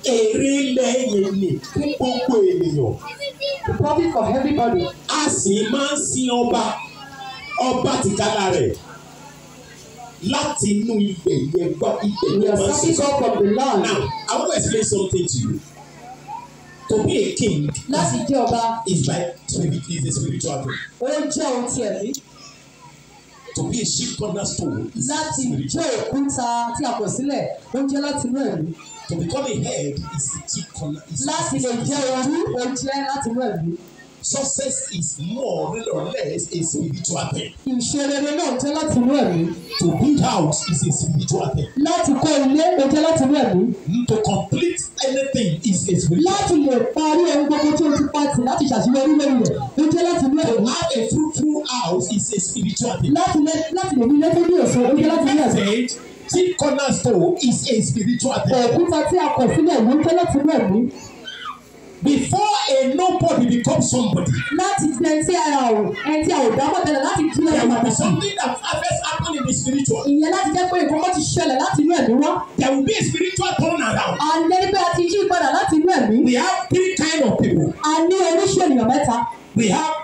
èrè ilẹ̀ yẹn ni fún gbogbo ènìyàn The profit for everybody. a sì máa ń sin ọba ọba tìkára rẹ̀ láti inú ibẹ̀ yẹn gbọ́ ibẹ̀ We yẹn are máa ń starting sọ. up from the land. Now, I want to explain something to you. To be a king Láti jẹ́ ọba, is by spirit is a spiritual thing. ó jẹ́ ohun ti ẹ̀mí. To be a sheep cornerstone is Láti spiritual. jẹ́ òkúta tí a kọ̀ sílẹ̀, ó jẹ́ láti inú ẹ̀mí. To become a head is the chief corner. Is Láti lè jẹ́ orí, ó jẹ́ láti inú ẹ̀mí. Success is more or less a spiritual thing. Ìṣerere náà jẹ́ láti inú ẹ̀mí. To build house is a spiritual thing. Láti kọ́ ilé, ó jẹ́ láti inú ẹ̀mí. To complete anything is a spiritual Láti lè parí ohun gbogbo tí o ti pàtì láti ṣàṣeyọrí lórí rẹ̀, ó jẹ́ láti inú To ẹ̀mí. have a fruitful house is a spiritual thing. Láti lè láti lè ní ilé tó ní èso, ó jẹ́ láti inú ẹ̀mí. Message, chief cornerstone is a spiritual thing. Òkúta tí a kọ̀ sílẹ̀ ló jẹ́ láti inú ẹ̀mí. Before a nobody becomes somebody, Láti di ẹni tí a ò ẹni tí a ò dámọ̀ tẹ́lẹ̀ láti di there ẹni will be pàtàkì. something that first happened in the spiritual. Ìyẹn láti jẹ́ pé nǹkan kan ti ṣẹlẹ̀ láti inú ẹ̀mí wá. There will be a spiritual turnaround. A ní ẹni pé a ti yí padà láti inú ẹ̀mí. We have three kind of people. A ní oríṣi ènìyàn mẹ́ta. We have